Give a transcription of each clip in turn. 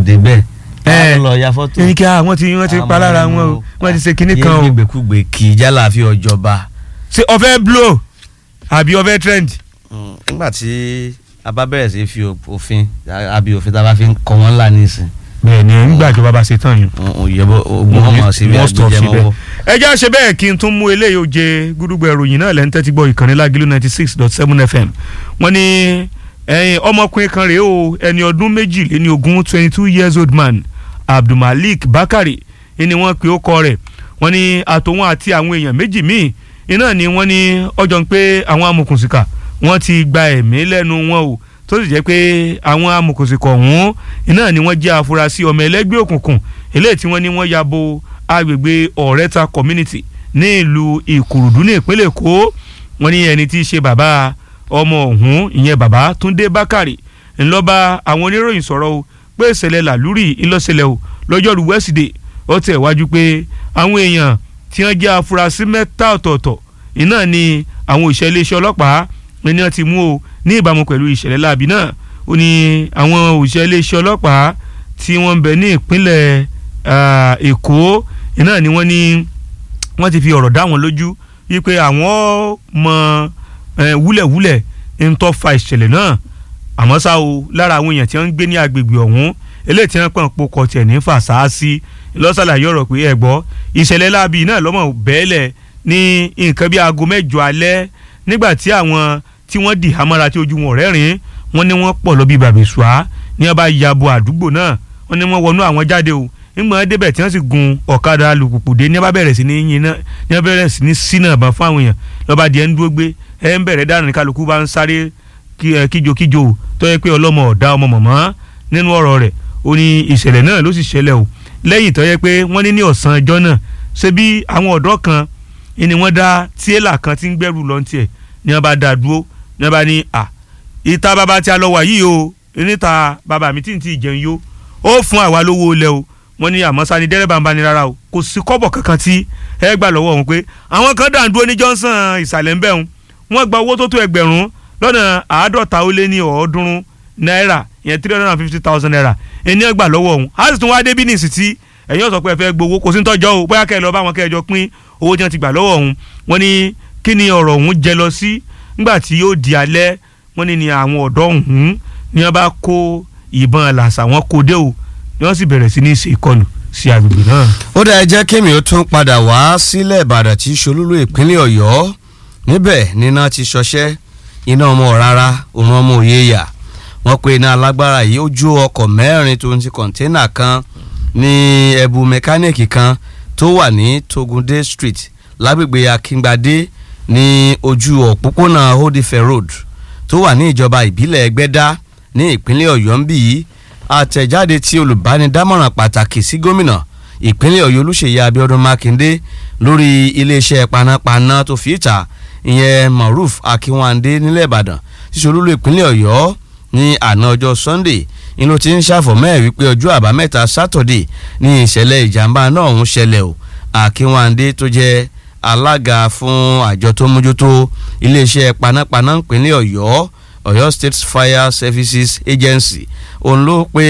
débẹ̀ Ẹ, ẹ lọ ya fọ́tò ẹni kí wọ́n ti wọ́n ti pa lára wọn o wọ́n ti ṣe kinní kan o yé gbẹgbẹkúgbẹ kì í jálà fi ọjọba. ṣé ọfẹ́ blow àbí ọfẹ́ trend. nígbà tí a bá bẹ̀rẹ̀ sí fi òfin àbí òfin tá a bá fi ń kọ́ wọn ńlá nísìn bẹ́ẹ̀ni nígbà ìjọba bá ṣe tán yìí. òyìnbó ogun ọmọ sí bí Wọ́n stop agbẹjẹ síbẹ̀. mọ́wọ́. ẹ já ṣe bẹ́ẹ̀ kí n tún mú eléyìí ó jẹ gúdúgbò ìròyìn náà lẹ́ńtẹ́ tí gbọ́ ìkànnì lágìlú ninety six dot seven fm wọ́n ní ẹ̀yin ọmọkùnrin kan rèé o ẹni ọdún méjìléní ogún twenty two years old man abdulmalik bakari ni wọ́n pe ó kọ rẹ̀ wọ́n ní àtòwọn àti àwọn èèyàn méjì míì iná ni wọ́n ní ọjọ́ ń pé àwọn amòkùnsìkà wọ́n ti gba ẹ̀mí lẹ́nu wọn o tó sì jẹ́ pé àwọn amòkùnsìkà ọ̀hún iná ni wọ́n jẹ́ afurasí ọmọ ẹlẹ́gbẹ́ òkùnkùn eléyìí tí wọ́n ní wọ́n ya bo agbègbè ọ̀rẹ́ta community ní ìlú ìkòròdú ní ìpínlẹ̀ èkó wọ́n ní ẹni tí í ṣe bàbá ọmọ ọ̀hún ìyẹn bàbá túndé bákàrè ńlọ́ba àwọn oníròyìn sọ̀rọ̀ o pé ìṣẹ̀lẹ̀ làlúrì ńlọ́ṣẹlẹ̀ o lọ́jọ́rú wẹ́sídẹ̀ẹ́ ó tẹ̀ wájú pé àwọn èèyàn tí wọ́n jẹ́ afurasí mẹ́ta ọ̀tọ̀ọ̀tọ̀ iná ni àwọn òṣìṣẹ́ iléeṣẹ́ ọlọ́pàá ní wọ́n ti mú o ní ìbámu pẹ̀lú ìṣẹ̀lẹ̀ láabi náà ó ní àwọn òṣìṣẹ́ iléeṣẹ́ ọlọ́pàá tí wọ́n ń bẹ ní ìpínlẹ̀ ah, èkó iná ni wọ́n ní wọ́n ti fi ọ̀rọ̀ dá wọn lójú wípé àwọn mọ eh, wúlẹ̀wúlẹ̀ ń tó fa ìṣẹ̀lẹ̀ náà àmọ́ ṣá o lára àwọn èèyàn tí wọ́n ń gbé ní agbègbè ọ̀hún eléyìí tí wọ́n pọ̀ ń pokọ̀ tiẹ̀ ní fàṣáàsì lọ́sàlàyé ọ̀rọ̀ pé ẹ̀ gbọ́ ìṣẹ̀lẹ̀ láabi náà lọ́mọ bẹ́ẹ̀lẹ̀ ní nǹkan bí aago mẹ́jọ alẹ́ nígbà tí àwọn tí wọ́n dì hámọ́ra tí ojú wọn rẹ́rìn wọ́n ní wọ́n pọ̀ lọ bí bàbẹ̀sùá ní wọ́n bá ya bo àdúgbò náà wọ́n ní wọ́n wọnú àwọn jáde o nígbà débẹ̀ tí wọ́n sì gun ọ̀kadà alùpùpù dé ní wọ́n bá bẹ̀rẹ̀ sí ní yin náà ní wọ́n bẹ̀rẹ̀ sí ní sínà àbá fún àwọn èèyàn lọ́ba díẹ̀ ń dúró gbé ẹ̀ ń bẹ̀rẹ̀ dáná ní kálukú bá ń sáré kí- ẹ, kíjokíjo o tó yẹ pé ọlọ́mọ ọ̀dá ọmọ mọ̀mọ́ nínú ọ̀rọ̀ rẹ̀ ó ní ìṣẹ̀lẹ̀ náà ló sì ṣẹlẹ̀ o lẹ́yìn tó yẹ pé wọ́n ní ní ọ̀sán ọjọ́ náà ṣe bí àwọn ọ̀dọ́ kan ni wọ́n dá tíélà kan tí ń gbẹ́rù lọ́ntìẹ̀ ni wọ́n bá dá dúró ni wọ́n bá ní à ìta bàbá tí a lọ wà yìí o níta bàbá mi tí ń tí ì jẹun yó ó fún àwa lówó ilẹ̀ o wọ́n ní àmọ́ sani dẹ́rẹ́bà ń bá ní rárá o kò sí kọ́bọ̀ kankan tí ẹ gbà lọ́wọ́ òun pé àwọn kan dà ń dúró ní Johnson ìsàlẹ̀ ń bẹ̀ òun wọ́n gba owó tó tó ẹgbẹ̀rún lọ́nà àádọ́ta ó lé ní ọ̀ọ́dúnrún náírà ìyẹn three hundred and fifty thousand naira ẹni ẹ gbà lọ́wọ́ òun a sì tún wá débí ní ìsìtì ẹ̀yin ọ̀sọ̀ pé ẹ fẹ́ gbowó kò sí ń tọ́jọ́ o bóyá kẹ́ ẹ lọ bá wọn kẹ́ ẹ jọ pín owó tí wọ́n ti gbà lọ́wọ́ òun wọ́n ní kí ni ọ̀rọ̀ òun jẹ lọ sí nígbà tí yóò di alẹ́ wọ́n ní ni àwọn ọ̀dọ́ ọ̀hún ni wọ́n bá kó ìbọn làṣà wọn kó dé o ni wọ́n sì bẹ̀rẹ̀ sí ní ṣe ìkọlù sí agbègbè náà. ó dá ẹ jẹ́ kémi ó tún padà wá sílẹ̀ ìbàdàn tí ṣolúlú ìpínlẹ̀ ọ̀yọ́ níbẹ̀ níná ti ṣọṣẹ́ iná ọmọ rárá òun ọmọ òye yà wọ́n pe iná alágbára yìí ó jó ọkọ̀ mẹ́rin tó ń ti kọ̀ńténà kan ní ẹ̀bù mẹkáníìkì kan tó wà ní togunde street lágbègbè akíngbadé ní ojú òpópónà odife road tó wà ní ìjọba ìbílẹ̀ ẹgbẹ́dá ní ìpínlẹ̀ ọ̀yọ́ ń bì yìí àtẹ̀jáde tí olùbánidámọ̀ràn pàtàkì sí gómìnà ìpínlẹ̀ ọ̀yọ́ olúṣèyí abíọ́dún mákindé lórí iléeṣẹ́ panápaná tó fi ìta ìyẹn maruf akínwándé nílẹ̀ ìbàdàn ṣíṣe olúlo ìpínlẹ̀ ọ̀yọ́ ní àná ọjọ́ sunday ni ló ti ń ṣàfọ̀mọ́ ẹ̀ wípé ọjọ́ àbámẹ́ta saturday ní ìṣẹ̀lẹ̀ ìjàmbá náà ń ṣẹlẹ̀ o akínwándé tó jẹ́ alága fún àjọ tó mójútó iléeṣẹ́ panápaná ìpínlẹ̀ ọ̀yọ́ ọ̀yọ́ state fire services agency òun ló pe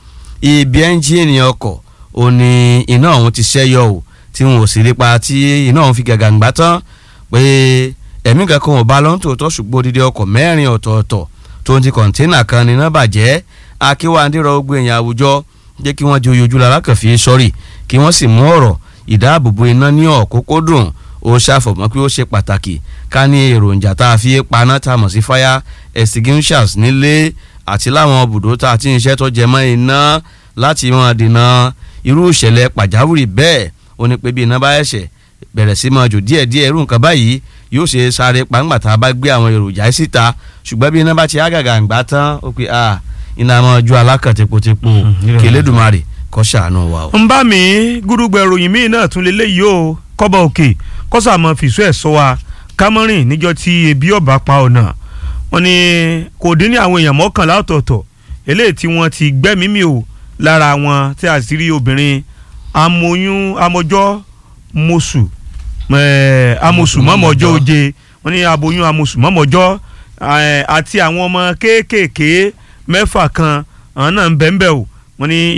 ibi ẹ́ńjìnì ọkọ̀ òun ni iná ọ̀hún ti ṣẹ́yọ o tí wọn ò sì rí pa tí iná ọ̀hún fi gàgàǹgbà tán pé ẹ̀mí kankan ò bá lọ́n tòótọ́ ṣùgbọ́n odidi ọkọ̀ mẹ́rin ọ̀tọ̀ọ̀tọ̀ tó ń ti kọ̀ńténà kan ní iná bàjẹ́ akíwáńdé rọ gbogbo èèyàn àwùjọ jẹ́ kí wọ́n di oyojú lára kàn fi sọ́rí kí wọ́n sì mú ọ̀rọ̀ ìdáàbòbò iná ní ọ̀kúnkúndùn ó ṣàfọ̀mọ́ pé ó ṣe pàtàkì ká ní èròjà tá a fi paná tá a mọ̀ sí fire extinguishers nílé àti láwọn ibùdó tá a ti ń ṣe tó jẹ mọ́ iná láti máa dènà irú ìṣẹ̀lẹ̀ pàjáwìrì bẹ́ẹ̀ ó ní pé bí iná bá ẹ̀ṣẹ̀ bẹ̀rẹ̀ sí máa jò díẹ̀díẹ̀ irú nǹkan báyìí yóò ṣe sáré pàǹgbà tá a bá gbé àwọn èròjà yìí síta ṣùgbọ́n bí iná bá ti ágàgà ń gbà tán ó pe ah iná máa ju alákàn tepotepo Mhm, kí Elédùmarè kó ṣàánú wa o. ń bá mi gúdúgbẹ ròyìn míì náà tún lélẹ́yìí o kọ́bọ̀ òkè kọ́sà mọ́ fìṣú ẹ̀ sọ wa kámọ́rìn níjọ́ tí ebi ọ̀bà pa ọ̀nà wọn ni kò dín ní àwọn èèyàn mọ́kànlá ọ̀tọ̀ọ̀tọ̀ eléyìí tí wọ́n ti gbẹ́mímì o lára wọn tí a sì rí obìnrin amoyún amọjọ́ mọ̀sù eh, amọ̀sù mọ́mọ́jọ́ oje wọ́n ní aboyún amọ̀sù mọ́mọ́jọ́ eh, àti àwọn ọmọ kéékèèké mẹ́fà kan àwọn náà ń bẹ́ẹ̀ bẹ́ẹ̀ o wọ́n ní